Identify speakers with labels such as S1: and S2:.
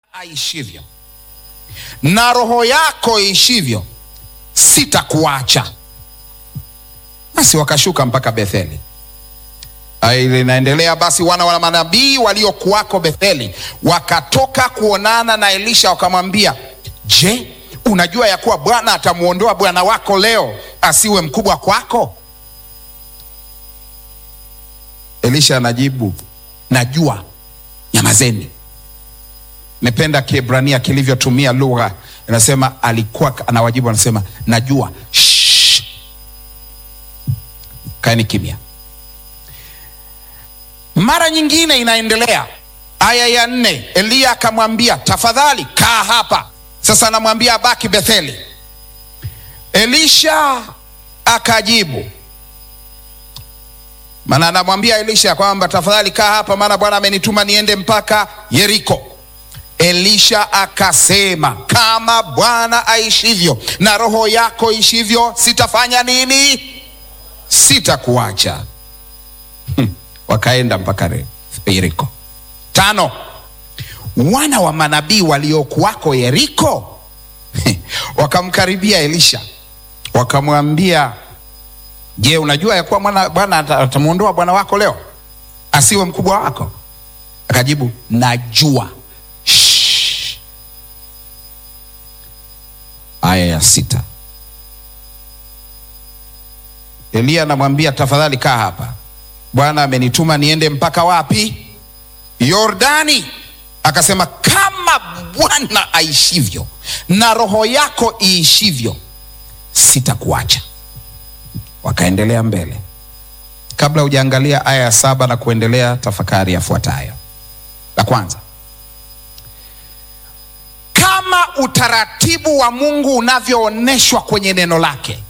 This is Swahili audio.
S1: aishivyo na roho yako iishivyo, sitakuacha. Basi wakashuka mpaka Betheli. Ile inaendelea basi, wana wa manabii waliokuwako Betheli wakatoka kuonana na Elisha, wakamwambia, je, unajua ya kuwa Bwana atamwondoa bwana wako leo asiwe mkubwa kwako? Elisha anajibu, najua, nyamazeni. Nimependa Kiebrania kilivyotumia lugha, inasema alikuwa anawajibu, anasema najua, shh, kaeni kimya. Mara nyingine inaendelea, aya ya nne, Eliya akamwambia tafadhali kaa hapa. Sasa anamwambia abaki Betheli. Elisha akajibu, maana anamwambia Elisha kwamba tafadhali kaa hapa, maana Bwana amenituma niende mpaka Yeriko. Elisha akasema, kama Bwana aishivyo na roho yako ishivyo, sitafanya nini? Sitakuacha. Wakaenda mpaka Yeriko. Tano, wana wa manabii waliokuwako Yeriko wakamkaribia Elisha wakamwambia, je, unajua ya kuwa Bwana atamwondoa bwana wako leo asiwe mkubwa wako? Akajibu, najua. Shh. Aya ya sita, Eliya anamwambia tafadhali kaa hapa Bwana amenituma niende mpaka wapi? Yordani. Akasema, kama Bwana aishivyo na roho yako iishivyo, sitakuacha. Wakaendelea mbele. Kabla hujaangalia aya ya saba na kuendelea, tafakari yafuatayo. La kwanza, kama utaratibu wa Mungu unavyoonyeshwa kwenye neno lake